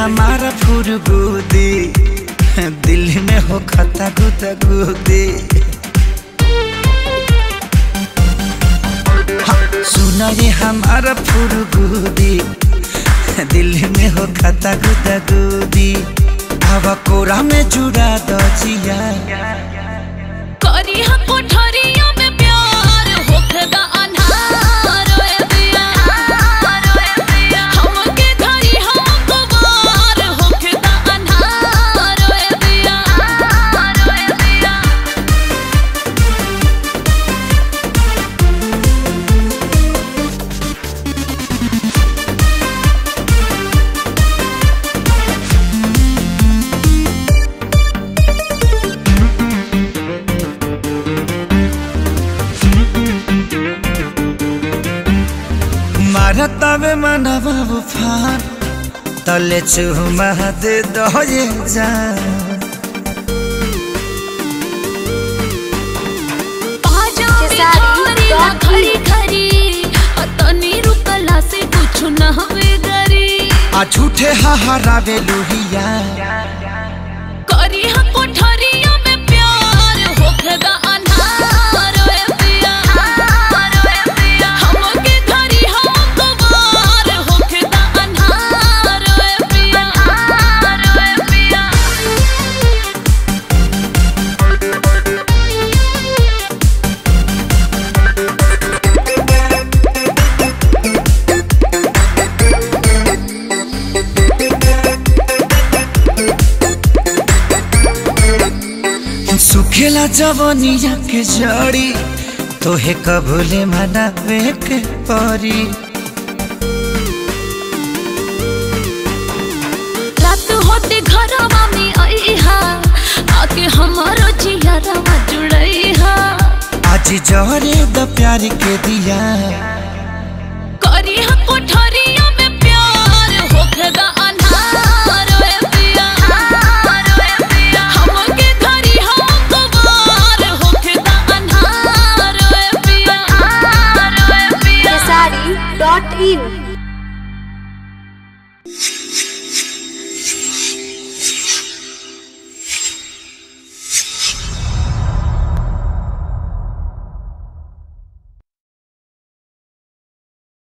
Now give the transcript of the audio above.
हमारा फुरगुदी दिल में हो खता गुदा गुदी सुना ये हमारा फुरगुदी दिल में हो खता गुदा गुदी हवा कोरा में जुड़ा दो जिया करी हा कोठरिया में प्यार होखदा अन्हार ओए दिया हमके धरी हम कुमार होखदा अन्हार ओए दिया ओए दिया मारतावे मनवा उफान तले चुमा दे दो ये जान बाजा खेसारी, बिहारी डॉट खरी खरी अतनी रुकला से कुछ न हवे गरी आ झूठे हहरावे लुहिया करी हा कोठरिया में प्यार होखदा अन्हार ओए दिया हमके धरी हम कुमार होखदा अन्हार ओए दिया ओए दिया सुखेला जवनिया के जड़ी तोहे कबूले मनावे के परी रात होते घरवा में आईहा आके हमारो जियरवा जुड़ईहा आज जहरे द प्यार के दिया करी हा कोठर